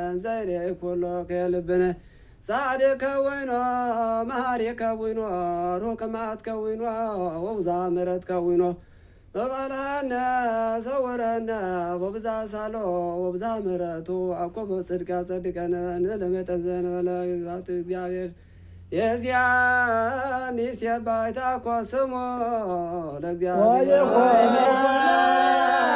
እንዘይሬ ኩሎ ከልብነ ጻድቅ ከዊኖ መሃሪ ከዊኖ ሩቅ መዓት ከዊኖ ወብዛ ምሕረት ከዊኖ በባልሃነ ሰውረነ ወብዛ ሳሎ ወብዛ ምሕረቱ አቆበ ጽድቃ ጸድቀነ ንለመጠን ዘንበለ ግዛት እግዚአብሔር የዚያን ይሴባይታ ኮ ስሞ ለእግዚአብሔር